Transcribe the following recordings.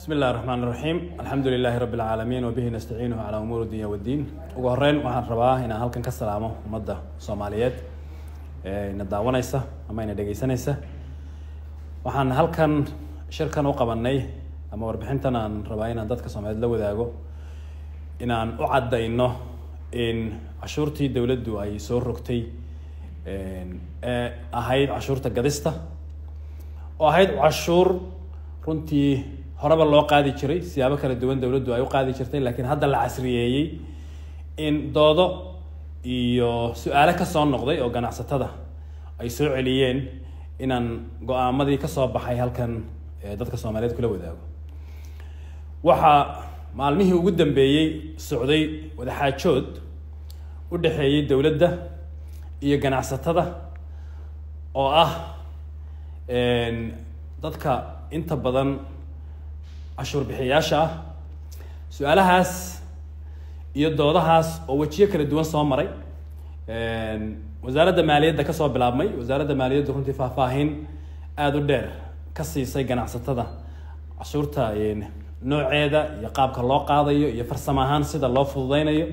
bismi illahi raxmaan iraxiim alxamdu lilaahi rabbi alcaalamiin wabihi nastaciinuhu calaa umuuri dunya waddiin ugu horeyn waxaan rabaa inaan halkan ka salaamo ummadda soomaaliyeed ee ina daawanaysa ama ina dhegeysanaysa waxaan halkan shirkan u qabanay ama warbixintan aan rabaa inaan dadka soomaaliyeed la wadaago inaan u caddayno in cashuurtii dowladdu ay soo rogtay ee ahayd cashuurta gadista oo ahayd cashuur runtii horeba loo qaadi jiray siyaabo kala duwan dowladdu ay u qaadi jirtay laakiin hadda la casriyeeyey in doodo iyo su-aale kasoo noqday oo ganacsatada ay soo celiyeen inaan go-aamadii kasoo baxay halkan dadka soomaaliyeed kula wadaago waxaa maalmihii ugu dambeeyey socday wadaxaajood u dhexeeyey dowladda iyo ganacsatada oo ah dadka inta badan cashuur bixiyayaasha ah su-aalahaas iyo doodahaas oo wejiyo kala duwan soo maray wasaaradda maaliyadda kasoo bilaabmay wasaaradda maaliyaddu runtii faahfaahin aada u dheer ka siisay ganacsatada cashuurta nooceeda iyo qaabka loo qaadayo iyo farsamo ahaan sida loo fududeynayo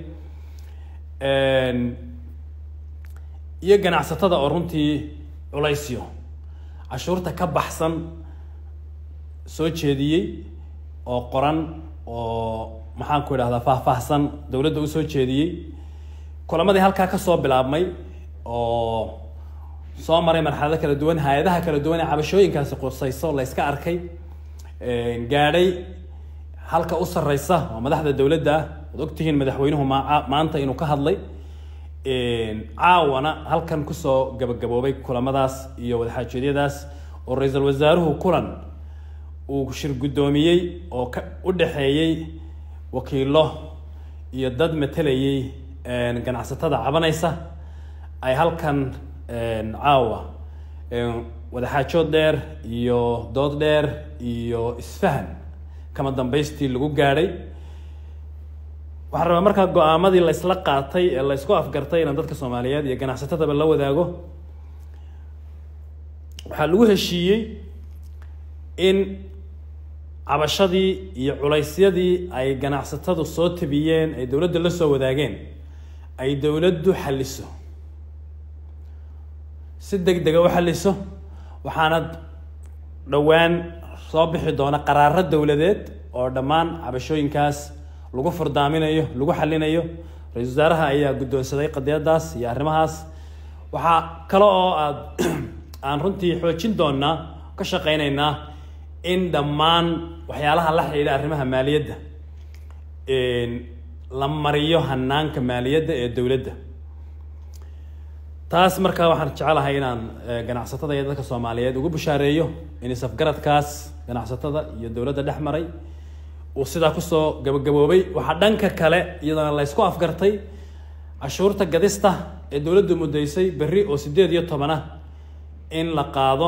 iyo ganacsatada oo runtii culaysyo cashuurta ka baxsan soo jeediyey oo qoran oo maxaan ku idhahdaa faahfaahsan dowladda usoo jeediyey kulamadii halkaa kasoo bilaabmay oo soo maray marxalado kala duwan hay-adaha kala duwan ee cabashooyinkaasi qusayso la yska arkay gaadhay halka u sareysa oo madaxda dowladda ah waad ogtihiin madaxweynuhu ma maanta inuu ka hadlay caawana halkan kusoo gabagaboobay kulamadaas iyo wadaxaajeedyadaas oo ra-iisul wasaaruhu kulan uu shir guddoomiyey oo ka u dhexeeyey wakiilo iyo dad matelayay ganacsatada cabanaysa ay halkan caawa wadaxaajood dheer iyo dood dheer iyo isfahan kama dambaystii lagu gaadhay waxaan rabaa markaa go-aamadii la ysla qaatay ee la ysku afgartay inaan dadka soomaaliyeed iyo ganacsatadaba la wadaago waxaa lagu heshiiyey in cabashadii iyo culaysyadii ay ganacsatadu soo tabiyeen ay dowladda la soo wadaageen ay dowladdu xalliso si deg dega u xalliso waxaana dhowaan soo bixi doona qaraaro dowladeed oo dhammaan cabashooyinkaas lagu furdaaminayo lagu xalinayo ra-isul wasaaraha ayaa guddoonsaday qadiyadaas iyo arrimahaas waxaa kale oo aad aan runtii xoojin doonaa ka shaqeyneynaa in dhammaan waxyaalaha la xidhiidha arrimaha maaliyadda la mariyo hanaanka maaliyadda ee dowladda taas markaa waxaan jecelahay inaan ganacsatada iyo dadka soomaaliyeed ugu bushaareeyo in isafgaradkaas ganacsatada iyo dowladda dhex maray uu sidaa kusoo gabagaboobay waxaa dhanka kale iyadana la ysku afgartay cashuurta gadista ee dowladdu muddaysay berri oo sideed iyo tobanah in la qaado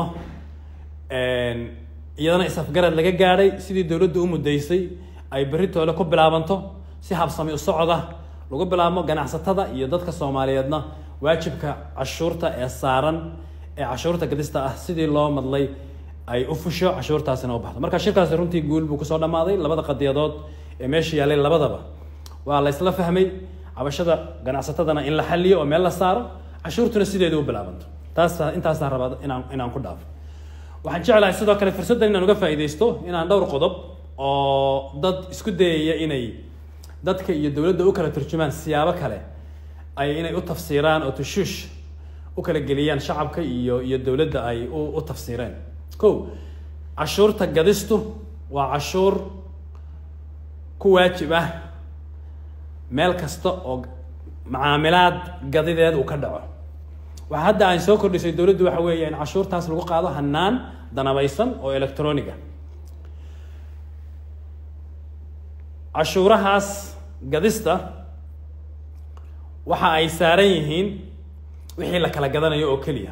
iyadana is-afgarad laga gaadhay sidii dowladdu u muddaysay ay berri toole ku bilaabanto si habsami u socoda lagu bilaabmo ganacsatada iyo dadka soomaaliyeedna waajibka cashuurta ee saaran ee cashuurta gadista ah sidii loo madlay ay u fusho cashuurtaasina u baxdo marka shirkaasi runtii guul buu kusoo dhammaaday labada qadiyadood ee meesha yaallay labadaba waa la ysla fahmay cabashada ganacsatadana in la xaliyo oo meel la saaro cashuurtuna sideeda u bilaabanto taas intaasaan rabaa inaan inaan ku dhaafo waxaan jeclahay sidoo kale fursaddan inaan uga faa'iidaysto inaan dhowr qodob oo dad isku dayaya inay dadka iyo dowladda u kala turjumaan siyaabo kale ay inay u tafsiiraan oo tushuush u kala geliyaan shacabka iyo iyo dowladda ay u tafsiireen ko cashuurta gadistu waa cashuur ku waajib ah meel kasta oo macaamilaad gadideed uu ka dhaco waxa hadda aan soo kordhisay dowladdu waxa weeya in cashuurtaas lagu qaado hanaan danabaysan oo electroniga cashuurahaas gadista waxa ay saaran yihiin wixii la kala gadanayo oo keliya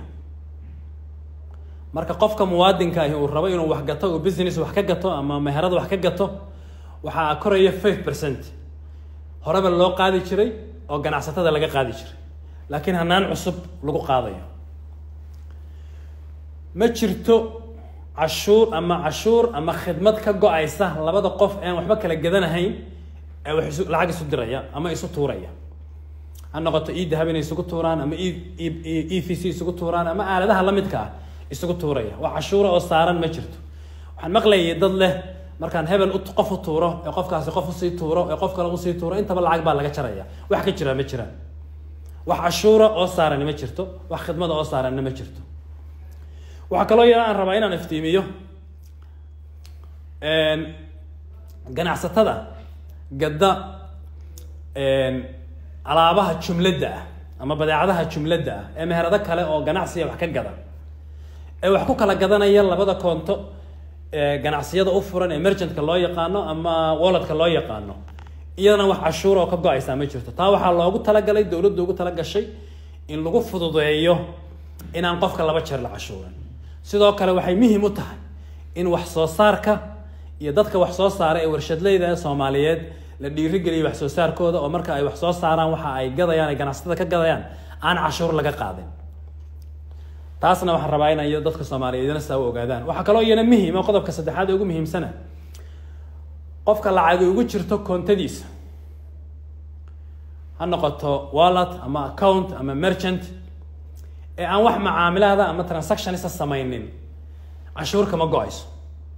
marka qofka muwaadinka ahi uu rabo inuu wax gato uu business wax ka gato ama meherad wax ka gato waxaa koraya five percent horeba loo qaadi jiray oo ganacsatada laga qaadi jiray laakiin hanaan cusub lagu qaadayo ma jirto cashuur ama cashuur ama khidmad ka go-aysa labada qof aan waxba kala gadanahayn ee wax isu lacag isu diraya ama isu tuuraya ha noqoto e dahab inay isugu tuuraan ama e v c isugu tuuraan ama aaladaha la midka ah isugu tuuraya wax cashuura oo saaran ma jirto waxaan maqlayay dad leh markaan hebel qof u tuuro ee qofkaasi qof usii tuuro ee qof kale usii tuuro intaba lacag baa laga jaraya wax ka jiraa ma jiraan wax cashuura oo saarani ma jirto wax khidmada oo saaranna ma jirto waxaa kaloo yara aan rabaa inaan iftiimiyo ganacsatada gadda alaabaha jumladda ah ama badeecadaha jumladda ah ee meherado kale oo ganacsiga wax ka gada ee wax ku kala gadanaya labada koonto ganacsiyada u furan ee merchantka loo yaqaano ama walletka loo yaqaano iyadana wax cashuur oo ka go-aysaa ma jirto taa waxaa loogu talagalay dowladda ugu talagashay in lagu fududeeyo inaan qofka laba jeer la cashuuran sidoo kale waxay muhiim u tahay in wax soo saarka iyo dadka wax soo saara ee warshadleyda ee soomaaliyeed la dhiirigeliyo wax soo saarkooda oo marka ay wax soo saaraan waxa ay gadayaan ay ganacsatada ka gadayaan aan cashuur laga qaadin taasna waxaan rabaa in ay dadka soomaaliyeedna saa u ogaadaan waxaa kaloo iyana muhiima qodobka saddexaad ee ugu muhiimsana qofka lacagi ugu jirto koontadiisa ha noqoto wallet ama account ama merchant ee aan wax macaamilaada ama transactionisa samaynin cashuur kama go-ayso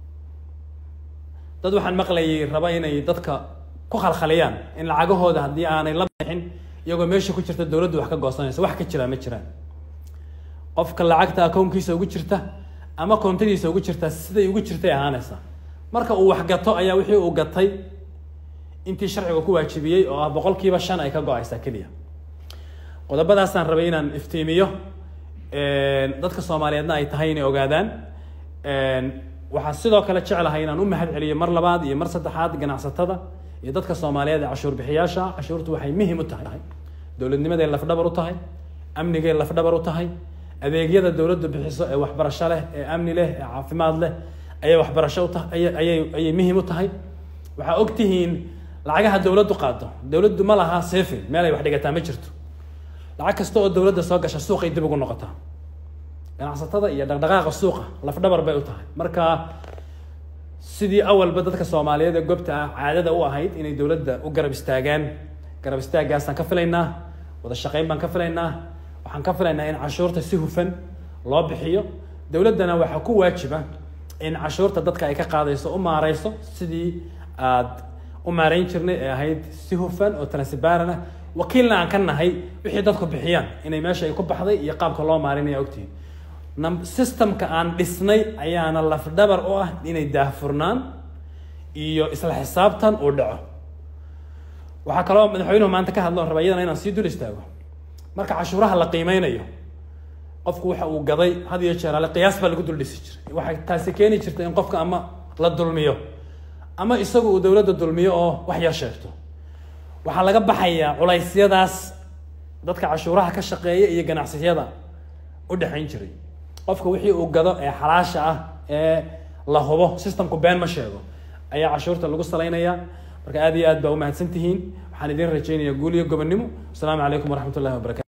dad waxaan maqlayay raba inay dadka ku khalkhaliyaan in lacagahooda haddii aanay la bixin iyagoo meesha ku jirta dowladdu wax ka goosanaysa wax ka jiraa ma jiraan qofka lacagta akownkiisa ugu jirta ama koontadiisa ugu jirta siday ugu jirtay ahaanaysaa marka uu wax gato ayaa wixii uu gatay intii sharciga ku waajibiyey oo ah boqolkiiba shan ay ka go-aysaa keliya qodobadaasaan rabay inaan iftiimiyo dadka soomaaliyeedna ay tahay inay ogaadaan waxaan sidoo kale jeclahay inaan u mahad celiyo mar labaad iyo mar saddexaad ganacsatada iyo dadka soomaaliyeed ee cashuur bixiyaasha cashuurtu waxay muhim u tahay dowladnimaday lafdhabar u tahay amnigay lafdhabar u tahay adeegyada dowladdu bixiso ee waxbarasho leh ee amni leh ee caafimaad leh ayay waxbarasho u tahay ayay ayay muhim u tahay waxaa og tihiin lacagaha dowladdu qaado dowladdu ma laha sefin meel ay wax dhigataa ma jirto lacag kasta oo dowladda soo gasha suuqay dib ugu noqotaa ganacsatada iyo dhaqdhaqaaqa suuqa lafdhabar bay u tahay marka sidii awalba dadka soomaaliyeed ee goobta ah caadada u ahayd inay dowladda u garab istaagaan garab istaaggaasaan ka filaynaa wada shaqayn baan ka filaynaa waxaan ka filaynaa in cashuurta si hufan loo bixiyo dowladdana waxaa ku waajiba in cashuurta dadka ay ka qaadayso u maareyso sidii aad u maareyn jirnay ee ahayd si hufan oo transparent ah wakiilna aan ka nahay wixii dadku bixiyaan inay meesha ay ku baxday iyo qaabka loo maarinaya ogtihiin systemka aan dhisnay ayaana lafdhabar u ah inay daahfurnaan iyo isla xisaabtan uu dhaco waxaa kaloo madaxweynuhu maanta ka hadlo raba iyadana inaan sii dul istaago marka cashuuraha la qiimeynayo qofku waxa uu gaday had iyo jeer ale qiyaas baa lagu dul dhisi jiray waxay taasi keeni jirta in qofka ama la dulmiyo ama isagu uu dowladda dulmiyo oo wax yar sheegto waxaa laga baxayaa culaysyadaas dadka cashuuraha ka shaqeeya iyo ganacsiyada u dhexayn jiray qofka wixii uu gado ee xalaasha ah ee la hubo systemku been ma sheego ayaa cashuurta lagu salaynayaa marka aad iyo aad baa umahadsan tihiin waxaan idin rajaynayaa guul iyo gobonnimo asalaamu calaykum waraxmat ullahi wabarakatu